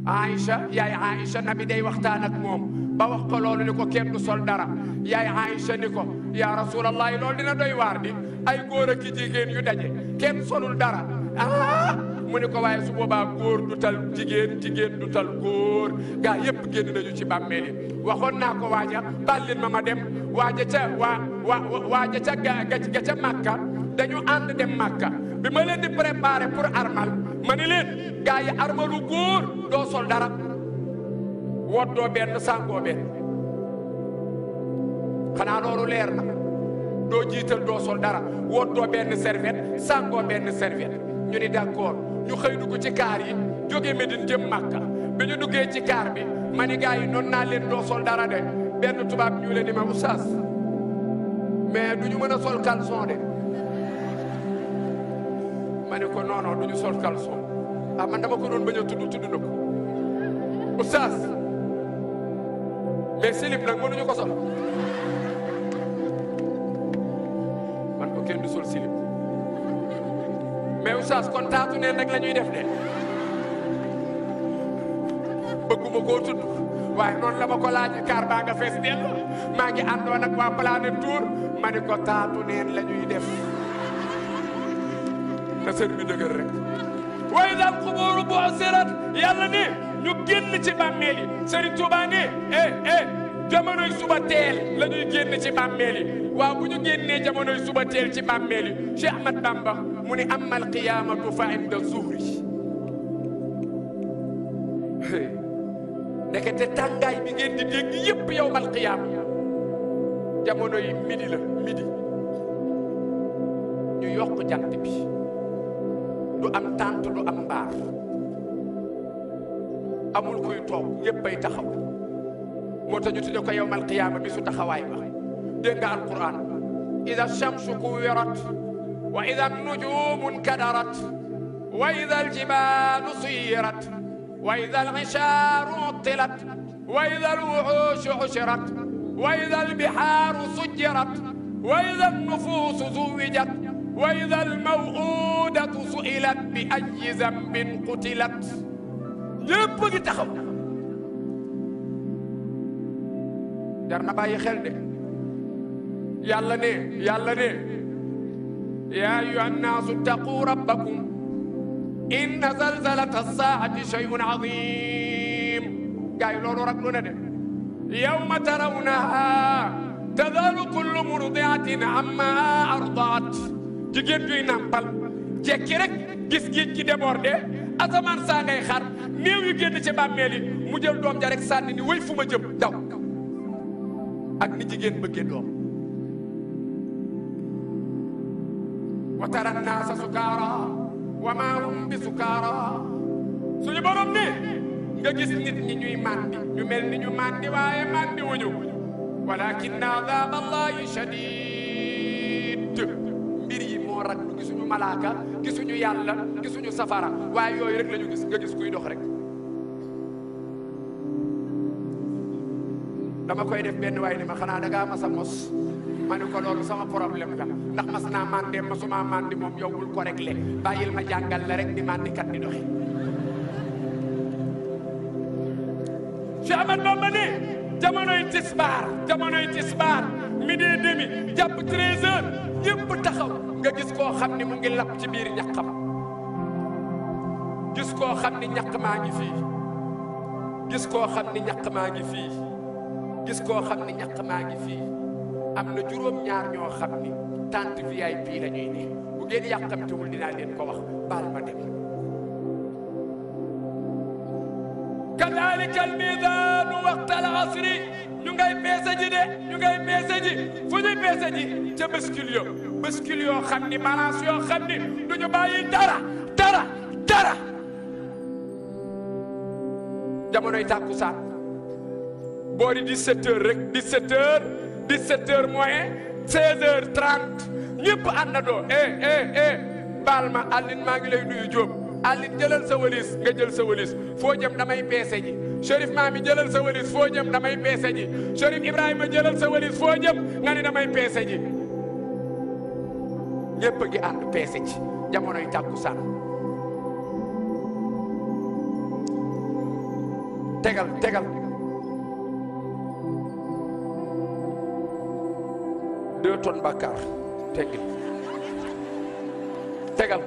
Aïcha yaay Aïcha nabi day waxtaan ak moom ba wax ko loolu ni ko kenn du sol dara yaay Aïcha ni ko yaa rasulallah loolu dina doy waar di ay góor ak jigéen yu daje kenn solul dara ah mu ni ko waaye su boobaa góor du tal jigéen jigéen du tal góor gaa yépp génn nañu ci bàmmeel yi waxoon naa ko waaja bàllin ma ma dem waaja ca waa waa waaja ca ga ga ca Màkka dañu ànd dem Màkka bi ma leen di préparé pour armal ma ni leen gaa yi armalu góor doo sol dara woddoo benn sàngoo benn xanaa loolu leer na doo jiital doo sol dara woddoo benn serviette sàngoo benn serviette ñu ni d'accord ñu xëy dugg ci kaar yi jóge Medine jëm Makka bi ñu duggee ci kaar bi ma ni gaa yi noonu naa leen doo sol dara de benn tubaab ñu leen ni ma oustaz mais du ñu mën a sol caleçon de ma ne ko non non du ñu sol caleçon ah man dama ko doon bañ a tudd tudd na ko oustaz mais slip nag mënuñu ko sol man ko kenn du sol slip mais oustaz kon taatu neen rek la ñuy def de bëgguma koo tudd waaye noonu la ma ko laaj kaar baa nga fees dell maa ngi àndoon ak waa Planète Tour ma ne ko taatu neen la ñuy def na sën bi dëgër rek way daal xubóoru boo sirat yàlla ne ñu génn ci bàmmeel yi Serigne Touba ne eh eh jamonoy suba teel la ñuy génn ci bàmmeel yi waaw bu ñu génnee jamonoy suba teel ci bàmmeel yi Cheikh Ahmad Bamba mu ne amal qiyaamatu fa inda zuhri ndekete tàngaay bi ngeen di dégg yépp yow mal qiyaam jamono yi midi la midi ñu yokk jant bi du am tànt du am mbaar amul kuy toog ñéppay taxaw moo tax ñu tudde ko yowmal qiyaama bi su taxawaay ba dégg nga alquran ida shamsu kuwirat wa ida nujumu nkadarat wa ida aljibalu suyirat wa ida algisharu uttilat wa ida alwuxushu xushirat wa ida albihaaru sujjirat wa ida alnufuusu zuwijat wa ida almawudatu su'ilat bi ayyi zambin qutilat ñépp ngi taxaw jar na bàyyi xel de yàlla ne yàlla ne yaa ayyuha nnaasu ttaquu rabbakum inna zalzalata saa'ati shay'un azim gaa yi loolu rag lu ne de yawma tarawnaha tadalu kullu murdiatin amma ardaat jigéen juy nàmpal jekki rek gis géej gi débordé asamaan saa ngay xar néew yu génn ci bàmmeel yi mu jël doom ja rek sànni ni wéy fu ma jëm daw ak ni jigéen bëggee doom wa tara naasa sukaara wa maa hum bi sukaara suñu borom ne nga gis nit ñi ñuy màndi ñu mel ni ñu màndi waaye màndi wuñu walakin adaab allahi shadid mbir yi moo rag lu gisuñu malaaka gisuñu yàlla gisuñu safara waaye yooyu rek la ñu gis nga gis kuy dox rek dama koy def benn waay ni ma xanaa da ngaa mas a mos ma ne ko loolu sama problème la ndax mas naa màndee masuma màndi moom yow bul ko réglé bàyyil ma jàngal la rek ni màndikat di doxe Cheikh Ahmad Bamba ne jamonoy tisbaar jamonoy tisbaar midi et demi jàpp 13 heures ñëpp taxaw nga gis koo xam ni mu ngi lap ci biir ñaqam gis koo xam ni ñaq maa ngi fii gis koo xam ni ñaq maa ngi fii gis koo xam ni ñaq maa ngi fii am na juróom-ñaar ñoo xam ni tente VIP la ñuy ne bu ngeen yàqamtiwul dinaa leen ko wax baal ma dem kadalika almizaanu waqta alasri ñu ngay peese ji de ñu ngay peese ji fu ñuy peese ji ca bascule yo bascule yoo xam ni balance yoo xam ni du ñu bàyyi dara dara dara jamonoy tàkkusaan boori 17 heures rek 17 heures 17 heures moins 16 heures 30 ñëpp àndandoo eh eh eh baal ma Aline maa ngi lay nuyu Diop Aline jëlal sa walis nga jël sa walis foo jëm damay peese ji Chérif Mami jëlal sa walis foo jëm damay peese ji Chérif Ibrahima jëlal sa walis foo jëm nga ni damay peese ji ñëpp a ngi ànd peese ji jamonoy tàkkusaan tegal tegal deux tonnes bàkkaar teggil tegal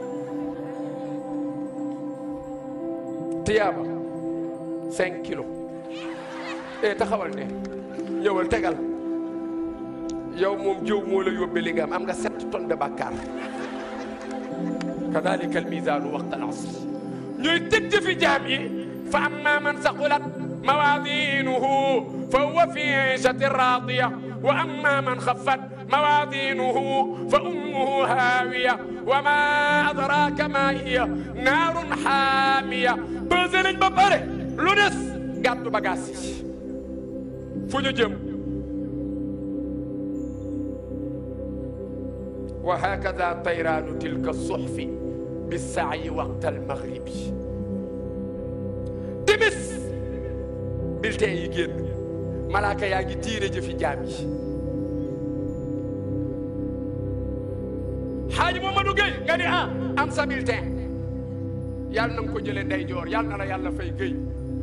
tiyaaba cinq kilos e taxawal ne ñëwal tegal yow moom jëw moo la yóbbe li nga am am nga sept tonnes de bàkkaar kadalika al misaanu waqta al asr ñooy tëdd fi jaam yi fa amma man saqulat mawaadinuhu fa huwa fi iishatin raadiya wa amma man xaffat mawaadinuhu fa ummuhu haawiya wa ma adraaka ma hiya naarun xaamiya pesé nañ ba pare lu des gàddu bagaas yi fu ñu jëm wa hakada tayraanu tilka suxfi bisaayi waqta almaghribi timis bulletin yi génn malaaka yaa ngi tiire jëfi jaam yi xaaji Mamadou Gueye nga ni ah am sa bulletin yàlla na nga ko jëlee ndeyjoor yàlla na la yàlla fay Gueye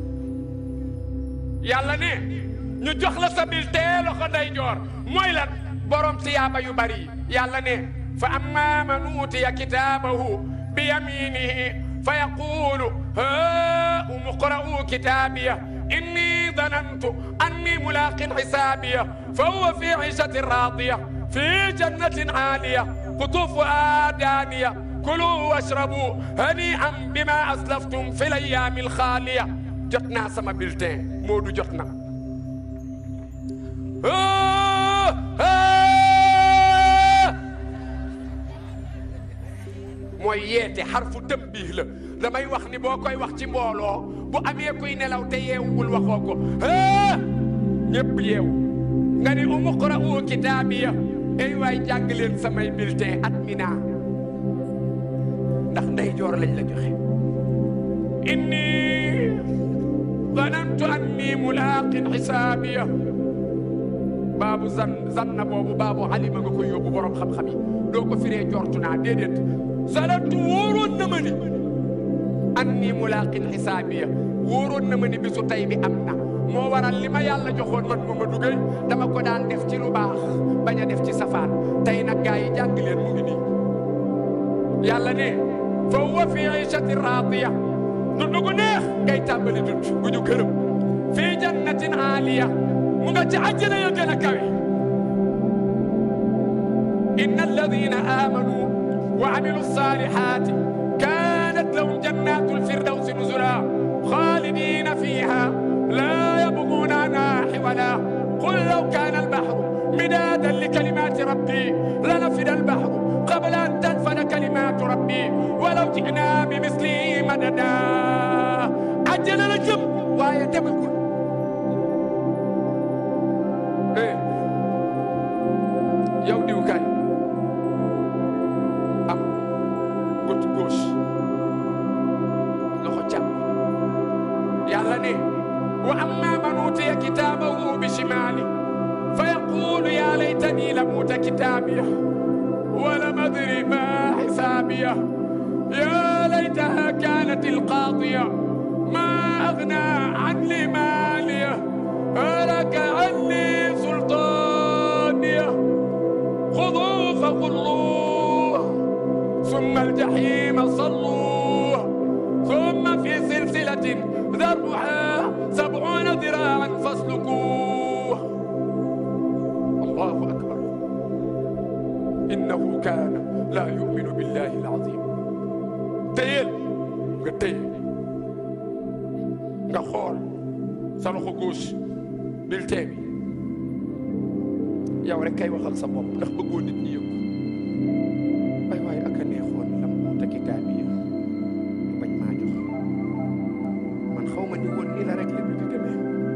yàlla ne ñu jox la sa bulletin loxo ndeyjoor mooy lan borom tiyaaba yu bari yàlla ne fa amma man utiya kitaabahu bi yaminihi fa yaqulu haa umqra'u kitaabiya inni danantu anni mulaqin xisaabiya fa huwa fi ciishatin raadiya fi jannatin caaliya qutuufuhaa daaniya kuluu washrabu hanii'an bimaa aslaftum fi l-ayyaami l-xaaliya jot naa sama bulletin Moodu jot na mooy yeete xarfu tambiih la damay wax ni boo koy wax ci mbooloo bu amee kuy nelaw te yeewul waxoo ko ah ñëpp yeewu nga ni umuqra'u kitaabiya ay waay jàng leen samay bulletin at mi naa ndax ndeyjoor lañ la joxe inni zanantu anni mulaaqin xisaabiya baabu zan zanna boobu baabu alima nga koy yóbbu borom xam-xam yi doo ko firee jortu naa déedéet zanantu wóoroon na ma ni anni mulaaqin xisaabiya wóoroon na ma ni bisu tey bi am na moo waral li ma yàlla joxoon man ma ma duggee dama ko daan def ci lu baax bañ a def ci safaan tey nag gaa yi jàng leen mu ngi nii yàlla ne fa huwa fi iishati raadiya dund gu neex ngay tàmbali dund gu ñu gërëm fii jannatin aaliya mu nga ci àjjana ya gën a kawe inna alladina amanu wa amilu saalihaati kaanat lahum jannaatu lfirdawsi nuzula xaalidina fiiha laa yabguuna anhaa xiwala qul law kaana albaxru midaadan likalimaati rabbi lanafida albaxru qabla an tanfada kalimaatu rabbi walaw ji'naa bimislihi madada àjjana la jëm waaye demagul yow diw kaay am gauche gauche loxo càmm yàlla ne wa amma man utiya kitaabahu bi shimaali fa yaqulu ya laytani lam uta kitaabiya wa lam adri ma xisaabiya ya laytaha kanat alqaadiya ma agna anni maaliya halaka anni sultaaniya خذوه فغلوه ثم الجحيم صلوه ثم في سلسلة ذرعها سبعون ذراعا فاسلكوه الله أكبر إنه كان لا يؤمن بالله العظيم تيل nga téye nga xool sa loxo gauche bulletin bi yow rek kay waxal sa bopp ndax bëggoo nit ñi yëg ay waaye ak a neexoon lam muuta kitaab yi ñu bañ maa jox man xaw ma ni woon nii la rek la bi di demee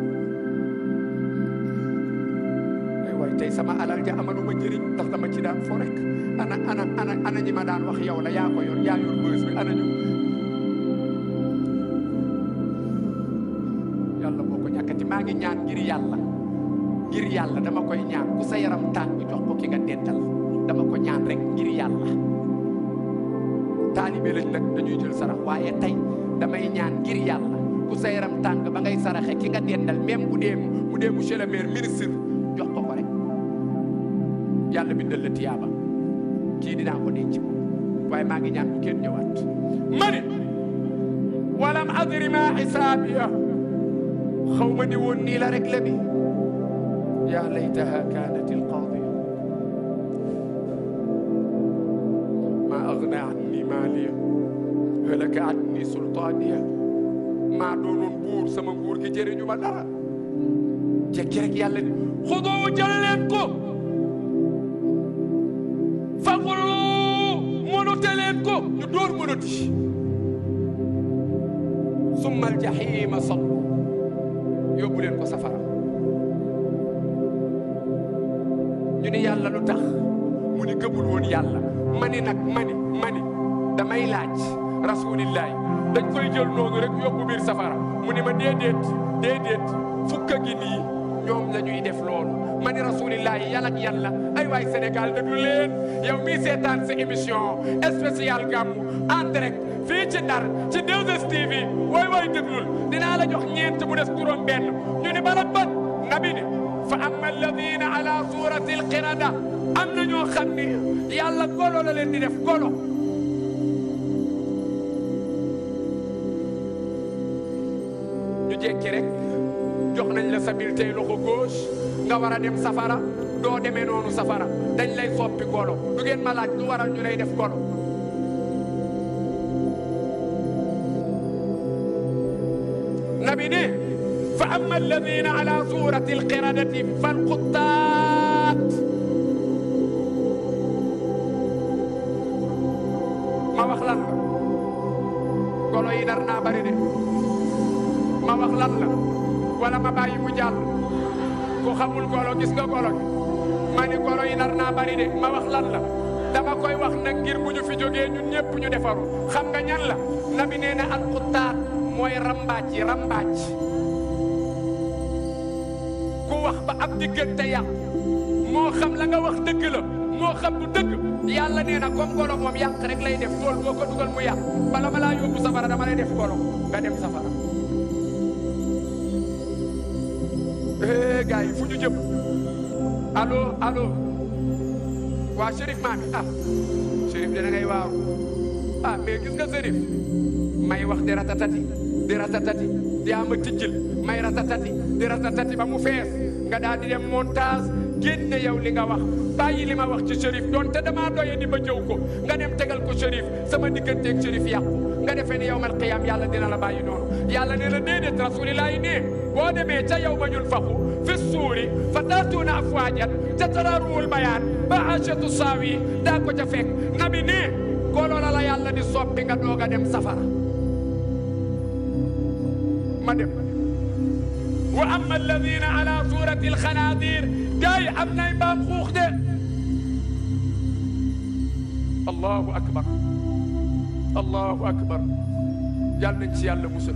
ay waay tey sama alal ja amaluma njëriñ ndax dama ci daan fo rek ana ana ana ana ñi ma daan wax yow la yaa ko yor yaa yor bës bi ana ñu yàlla boo ko ñàkkati maa ngi ñaan ngir yàlla ngir yàlla dama koy ñaan ku sa yaram tàng jox ko ki nga dental dama ko ñaan rek ngir yàlla taalibe lañ nag dañuy jël sarax waaye tey damay ñaan ngir yàlla ku bu sa yaram tàng ba ngay saraxe ki nga dendal même bu dee bu dee monsieur le maire ministre jox ko ko rek yàlla bindal la tiyaaba kii dinaa ko denc waaye maa ngi ñaan bu kenn ñëwaat ma ne walam adri ma xisaabiya xaw ma ni woon nii la rek la bi yaa laytaha kaanat alqaadiya ma agna anni maaliya halaka anni sultaaniya maa doonoon buur sama nguur gi jëriñu ma dara jekki rek yàlla ni xudoo jël leen ko fagulu mënute leen ko ñu door mënuti summa aljahima sallu yóbbu leen ko safara ñu ni yàlla lu tax mu ni gëmul woon yàlla mani nag mani mani damay laaj rasulillahi dañ koy jël noonu rek yóbbu biir safara mu ni ma déedéet déedéet fukka gi nii ñoom la ñuy def loolu ma ni rasulillahi yàlla ak yàlla ay waay Sénégal déglu leen yow mii seetaan sa émission spéciale gàmmu en direct fii ci Ndar ci 2STV waay waay déglul dinaa la jox ñeent mu des juróom benn ñu ni bala bat nabi ni fa amma alladina ala surati alqirada am na ñoo xam ni yàlla golo la leen di def golo ñu jekki rek jox nañ la sa biir tey loxo gauche nga war a dem safara doo demee noonu safara dañ lay soppi golo du ngeen ma laaj lu waral ñu lay def golo nabi ne fa amma alladina ala surati alqiradati falquttaat ma wax lan la golo yi dar naa bari de ma wax lan la wala ma bàyyi mu jàll ku xamul golo gis nga golo gi ma ni golo yi nar naa bari de ma wax lan la dama koy wax nag ngir bu ñu fi jógee ñun ñëpp ñu defaru xam nga ñan la nabi nee na alxutaat mooy rambaaj yi rambaaj ku wax ba ab diggante yàqu moo xam la nga wax dëgg la moo xam du dëgg yàlla nee na comme golo moom yàq rek lay def tool boo ko dugal mu yàq bala ma laa yóbbu safara dama lay def golo nga dem safara eh gars yi fu ñu jëm allo allo waa Chérif maami ah Chérif dina ngay waaru ah mais gis nga Chérif may wax di ratatati di ratatati di ama tijjil may ratatati di ratatati ba mu fees nga daal di dem montage génne yow li nga wax bàyyi li ma wax ci Chérif donte damaa doye di ba jëw ko nga dem tegal ko Chérif sama digganteeg Chérif yàqu nga defee ni yawmal qiyaam yàlla dina la bàyyi noonu yàlla nee na déedéet rasulillahi ne boo demee ca yow ma ñul faxu fi suuri fa taatuuna afwaajan te taraaruwul bayaan ba achatu saawi daa ko ca fekk nabi ne golo la la yàlla di soppi nga doog a dem safara ma dem wa amma alladina ala surati alxanaadir gaay am nay mbaam xuux de allahu akbar allahu akbar yàlla nañ ci yàlla musal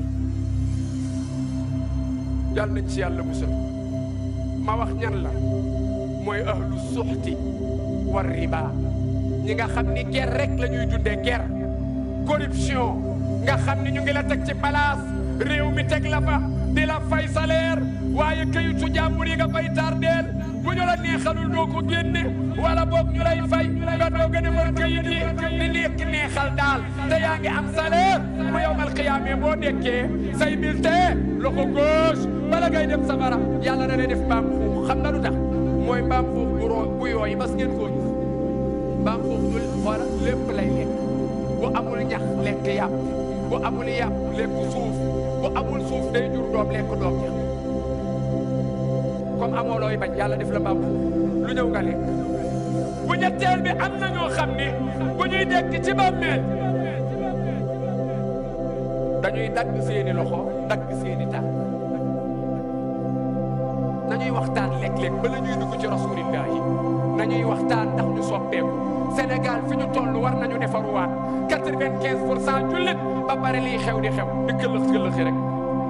yàlla nañ ci yàlla musal ma wax ñan la mooy ahlu suxti war riba ñi nga xam ni ger rek la ñuy dundee ger corruption nga xam ni ñu ngi la teg ci place réew mi teg la fa di la fay salaire waaye këyitu jàmbur yi nga fay tardeel bu ñu la neexalul doo ko génne wala boog ñu lay fay nga doog a defar këyit yi di nekk neexal daal te yaa ngi am salaire bu yowmal qiyaame boo nekkee say bulletin loxo gauche bala ngay dem safara yàlla na lay def mbaam xuux xam nga lu tax mooy mbaam xuux bu roo bu yooyi bas ngeen koo gis mbaam xuux du xoola lépp lay lekk bu amul ñax lekk yàpp bu amul yàpp lekk suuf bu amul suuf day jur doom lekk doom ja comme amoo looy bañ yàlla def la mbaam xuux lu ñëw nga lekk bu ñetteel bi am na ñoo xam ni bu ñuy dekk ci bàmmeel dañuy dagg seeni loxo dagg seeni tànk nañuy waxtaan léeg-léeg ba la ñuy dugg ci rasulillah yi nañuy waxtaan ndax ñu soppeeku Sénégal fi ñu toll war nañu defaruwaat quatre-vingt-quinze pour cent jullit ba pare lii xew di xew di këllëx këllëxi rek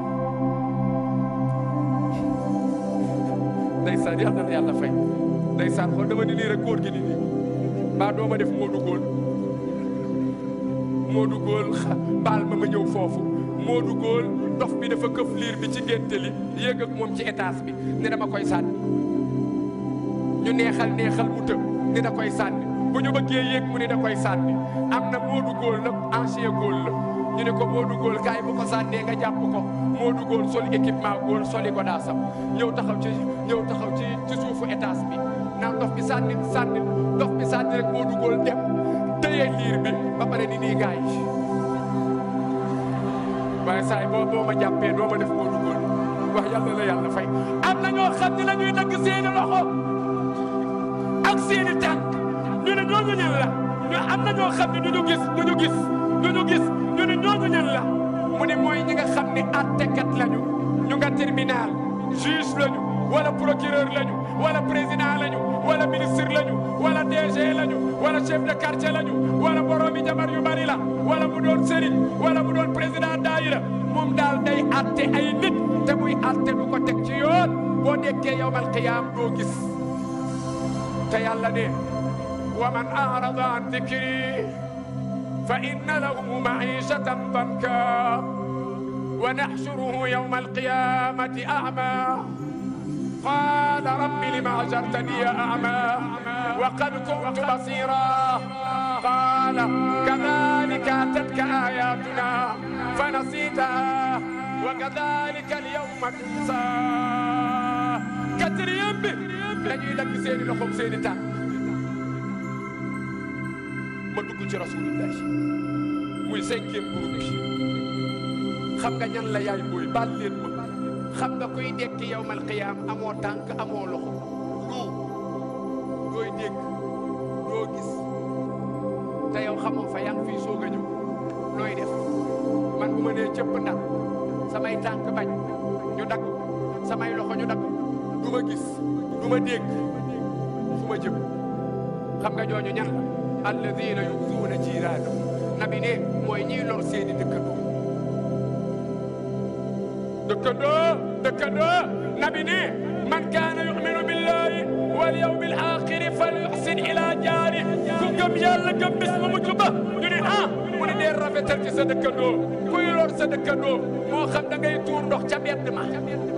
ndeysaan yàlla na yàlla fay ndeysaan xool dama ni nii rek góor gi ni nii mbaa dooma def Modou Góol Modou Góol baal ma ma ñëw foofu Modou Góol dof bi dafa këf liir bi ci ngénte li yéeg ak moom ci étage bi ne dama koy sànni ñu neexal neexal mu tëb ni da koy sànni bu ñu bëggee yéeg mu ni da koy sànni am na Modou Góol nag ancien góol la ñu ne ko Modou Góol kaay bu ko sànnee nga jàpp ko Modou Góol sol équipement góol soli ko daa sam ñëw taxaw ci ñëw taxaw ci ci suufu étage bi naan dof bi sànni sànni dof bi sànni rek Modou Góol dem téye liir bi ba pare ni nii gaay yi waaye saa yi boo boo ma jàppee doo ma def Modou Góol wax yàlla la yàlla fay am na ñoo xam ne la ñuy dagg seeni loxo ak seeni tànk ñu ne ñooñu ñan la ñu am na ñoo xam ne du ñu gis du ñu gis du ñu gis ñu ne ñooñu ñan la mu ne mooy ñi nga xam ne attekat lañu ñu nga tribunal juge lañu wala procureur lañu wala président lañu wala ministre lañu wala DG lañu wala chef de quartier lañu wala boroomi jabar yu bari la wala mu doon sëriñ wala mu doon président daayira moom daal day atte ay nit te muy atte du ko teg ci yoon boo dekkee yawmal qiyaam doo gis te yàlla ne wa man arada an dikri fa inna lahu maishatan danka wa naxshuruhu yawma alqiyamati a'ma qala rabbi lima hashartani a'ma wa qad kuntu basira qala kadhalika atatka ayatuna fanasitaha wa kadhalika alyawma tunsa quatrième bi dañuy dagg seeni loxoom seeni tànk ma dugg ci rasulillah muy cinquième groupe bi xam nga ñan la yaay booy baal leen ma xam nga kuy dekki yawmal qiyaam amoo tànk amoo loxo lu dooy dégg doo gis te yow xamoo fa yaa ngi fii soog a ñëw looy def man bu ma nee cëpp ndax samay tànk bañ ñu dagg samay loxo ñu dagg du ma gis du ma dégg fu ma jëm xam nga ñooñu ñan la alladina yuzuuna jiiraanahum nabi ne mooy ñiy lor seeni dëkkandoo dëkkandoo dëkkandoo nabi ne man kaana yuminu billahi wal yawmil axiri fal yuxsin ila jaari ku gëm yàlla gëm bis bu mujj ba ñu ne ah mu ne dee rafetal ci sa dëkkandoo kuy lor sa dëkkandoo moo xam da ngay tuur ndox ca mbedd ma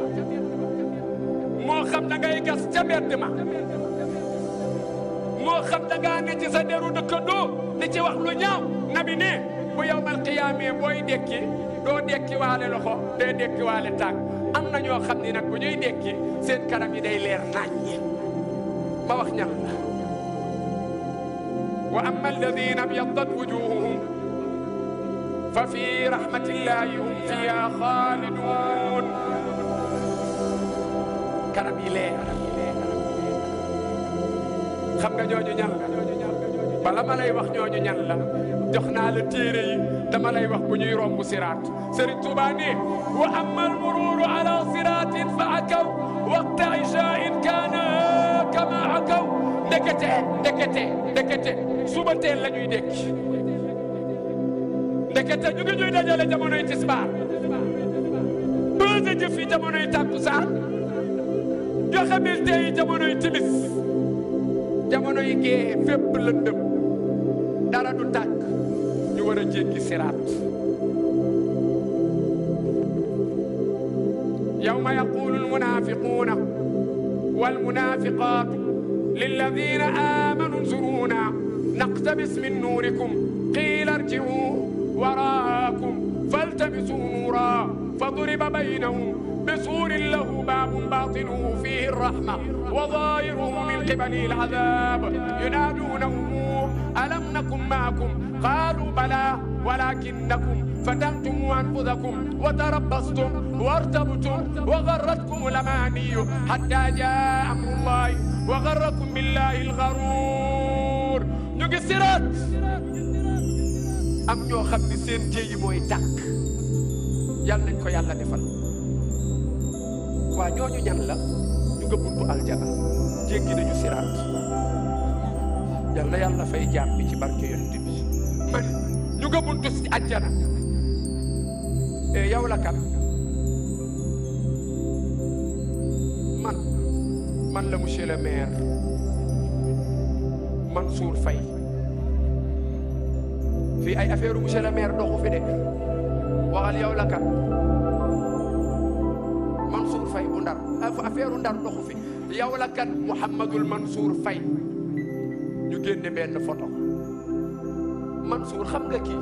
moo xam da ngay gas ca mbedd ma moo xam da ngaa ne ci sa deru dëkkandoo di ci wax lu ñaaw nabi ne bu yawmal qiyaamee booy dekki doo dekki waale loxo dee dekki waale tànk am na ñoo xam ni nag bu ñuy dekki seen kanam yi day leer naññi ma wax ñan la wa amma alladina abyaddat wujuhuhum fa fi rahmatillahi hum fiha xaalidun kanam yi leer xam nga ñooñu ñan la bala ma lay wax ñooñu ñan la jox naa la téere yi dama lay wax bu ñuy romb siraat Serigne Touba ne wa amma almururu ala siratin fa akaw waqta ishain kaana kama akaw ndekete ndekete ndekete suba teel la ñuy dekki ndekete ñu ngi ñuy dajale jamonoy tisbaar bëse jëf yi jamonoy takkusaan joxe bulletin yi jamonoy timis jamono yi gee fépp lëndëm dara du tàkk ñu war a jéggi siraat yawma yaqulu almunafiquna walmunafiqatu lilladina amanu nzuruna naqtabis min nurikum qila irji'u waraakum faltamisu nura فضرب بينهم بسور له باب باطنه فيه الرحمة وظاهره من قبله العذاب ينادونهم ألم نكن معكم قالوا بلى ولكنكم فتنتم أنفسكم وتربصتم وارتبتم وغرتكم الأماني حتى جاء أمر الله وغركم بالله الغرور نقصرت am ñoo xam ni seen jéyi mooy tàkk yal nañ ko yàlla defal waa ñooñu ñan la ñu nga buntu aljana jéggi nañu siraat yal na yàlla fay jaam bi ci barke yonent bi man ñu nga buntu si aljana e yow la kan man man la monsieur le maire Mansour Faye fii ay affaire monsieur le maire doxu fi de waxal yow la kan ndar doxu fi yow la kan Mouhamadul Mansour Faye ñu génne benn photo Mansour xam nga kii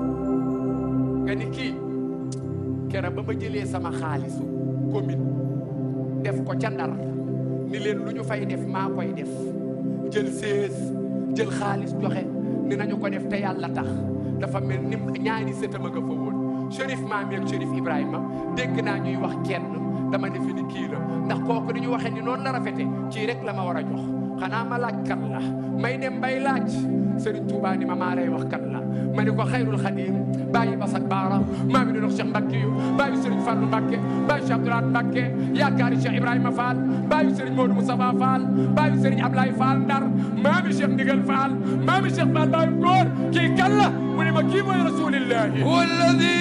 nga ni kii kera ba ma jëlee sama xaalisu commune def ko ca ndar ni leen lu ñu fay def maa koy def jël sées jël xaalis joxe ni nañu ko def te yàlla tax dafa mel ni ñaari sëtama nga fa woon Chérif Maami ak Chérif Ibrahima dégg naa ñuy wax kenn dama defe ni kii la ndax kooku ni ñu waxee ni noonu la rafete ci rek la ma war a jox xanaa ma laaj kan la may dem bay laaj Serigne Touba ni ma maa lay wax kan la ma ni ko xayrul xadim bàyyi basak baara maa mi doon Cheikh Mbacke yu bàyyi Serigne Fallou Mbacke bàyyi Cheikh Abdoulaye Mbacke yaakaari Cheikh Ibrahima Fall bàyyi Serigne Modou Moustapha Fall bàyyi Serigne Ablaye Fall Ndar maa mi Cheikh Ndigal Fall maa mi Cheikh Fall bàyyi góor kii kan la mu ne ma kii mooy rasulillahi والذي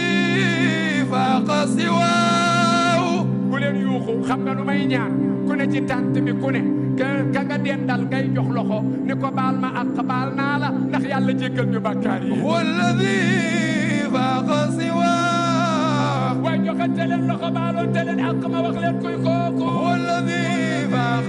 فاق سواه bu leen yuuxu xam nga lu may ñaan ku ne ci tànt bi ku ne ka ka nga dendal ngay jox loxo ni ko baal ma ak baal naa la ndax yàlla jéggal ñu bàkkaar yi والذي فاق سواه waaye joxante leen loxo baaloonte leen ak ma wax leen kuy kooku والذي فاق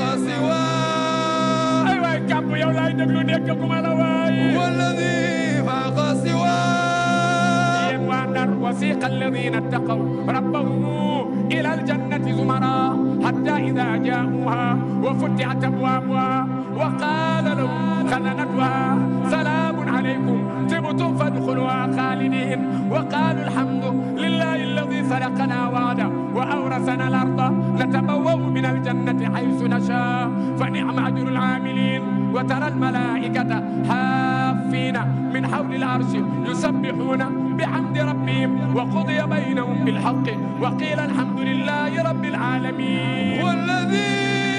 سواه ay waay kàmb yow laay déglu dégg gu ma la waaye والذي فاق سواه yéen waa Ndar wasiqa alladina ttaqaw rabbahum ila aljannati zumara hatta ida jaauha wa futihat abwabuha wa qala lahum خزنتها سلام عليكم تبتم فادخلوها خالدين وقالوا الحمد لله الذي صدقنا وعده وأورثنا الأرض نتبوأ من الجنة حيث نشاء فنعم أجر العاملين وترى الملائكة حافين من حول العرش يسبحون بحمد ربهم وقضي بينهم بالحق وقيل الحمد لله رب العالمين والذي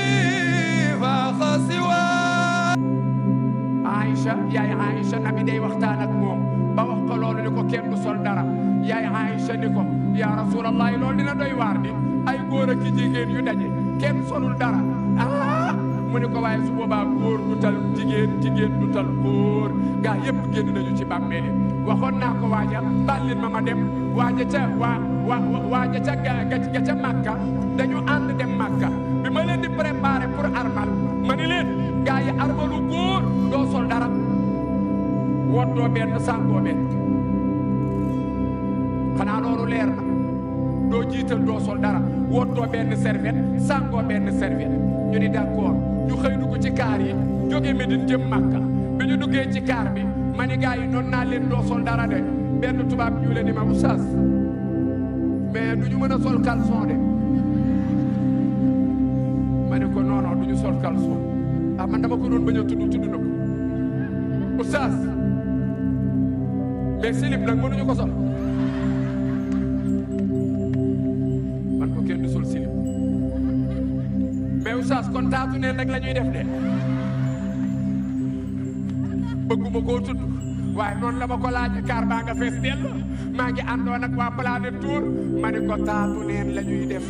فاق سواه Aïcha yaay Aïcha nabi day waxtaan ak moom ba wax ko loolu ni ko kenn du sol dara yaay Aïcha ni ko yaa rasulallah loolu dina doy waar di ay góor ak jigéen yu daje kenn solul dara ah mu ni ko waaye su boobaa góor du tal jigéen jigéen du tal góor gaa yëpp génn nañu ci bàmmeeli waxoon naa ko waaja bàllin ma ma dem waaja ca waa waa waaja ca ga ga ca Makka dañu ànd dem Makka bi ma leen di préparer pour armal ma ni leen gaa yi armalu góor doo sol dara woddoo benn sàngoo benn xanaa loolu leer na doo jiital doo sol dara woddoo benn serviette sàngoo benn serviette ñu ni d'accord ñu xëy dugg ci kaar yi jóge Medine jëm Makka bi ñu duggee ci kaar bi ma ni gaa yi noonu naa leen doo sol dara de benn tubaab ñu leen ni ma oustaz mais du ñu mën a sol caleçon de ma ne ko non non du ñu sol caleçon ah man dama ko doon bañ a tudd tudd na ko oustaz mais silib nag mënuñu ko sol man ko kenn du sol silib mais oustaz kon taatu neen rek la ñuy def de bëgguma koo tudd waaye noonu la ma ko laaj kaar baa nga fees dell maa ngi àndoon ak waa Planète Tour ma ne ko taatu neen la ñuy def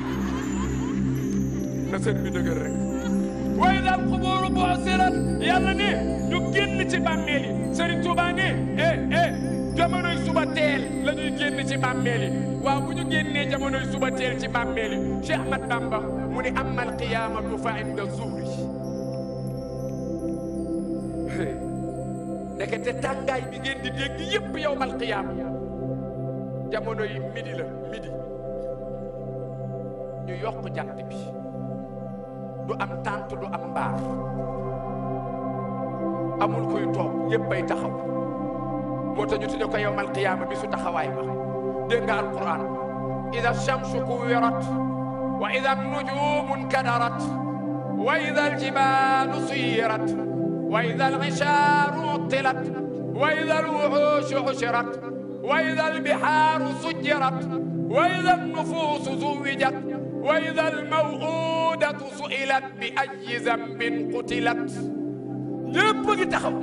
na sën bi dëgër rek waaye daal xubóoru boo sirat yàlla ne ñu génn ci bàmmeel yi Serigne Touba ne eh eh jamonoy suba teel la ñuy génn ci bàmmeel yi waaw bu ñu génnee jamonoy suba teel ci bàmmeel yi Cheikh Ahmad Bamba mu ni amma alqiyamatu fa inda zuhri ndekete tàngaay bi ngeen di dégg yépp yow mal qiyaam jamono yi midi la midi ñu yokk jant bi du am tànt du am mbaar amul kuy toog ñëppay taxaw moo tax ñu tudde ko yowmal qiyaama bi su taxawaay ba dégg nga alquran ida shamsu kuwirat wa ida nujumu nkadarat wa ida aljibalu suyirat wa ida algisharu uttilat wa ida alwuxushu xushirat wa ida albihaaru sujjirat wa ida alnufuusu zuwijat wa ida almaw'udatu su'ilat bi ayyi zambin qutilat ñëpp ngi taxaw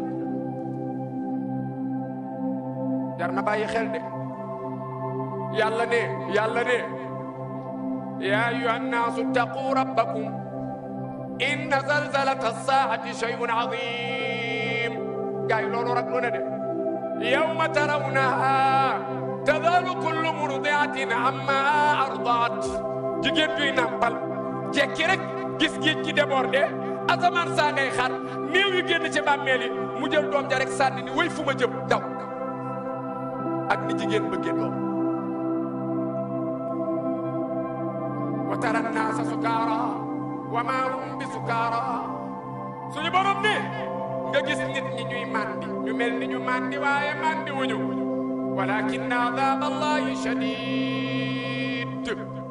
jar na bàyyi xel de yàlla ne yàlla ne yaa ayyuha nnaasu ttaquu rabbakum inna zalzalata ssaa'ati shay'un aziim gaa yi loolu rek lu ne de yawma tarawnahaa tadhalu kullu murdi'atin amma ardaat jigéen juy nàmpal jekki rek gis géej gi débordé asamaan saa ngay xar néew yu génn ci bàmmeel yi mu jël doom ja rek sànni ni way fu ma jëm daw ak ni jigéen bëggee doom wa tara naasa sukaara wa maa hum bi sukaara suñu borom ni nga gis nit ñi ñuy màndi ñu mel ni ñu màndi waaye màndi wuñu walakin adab allahi shadid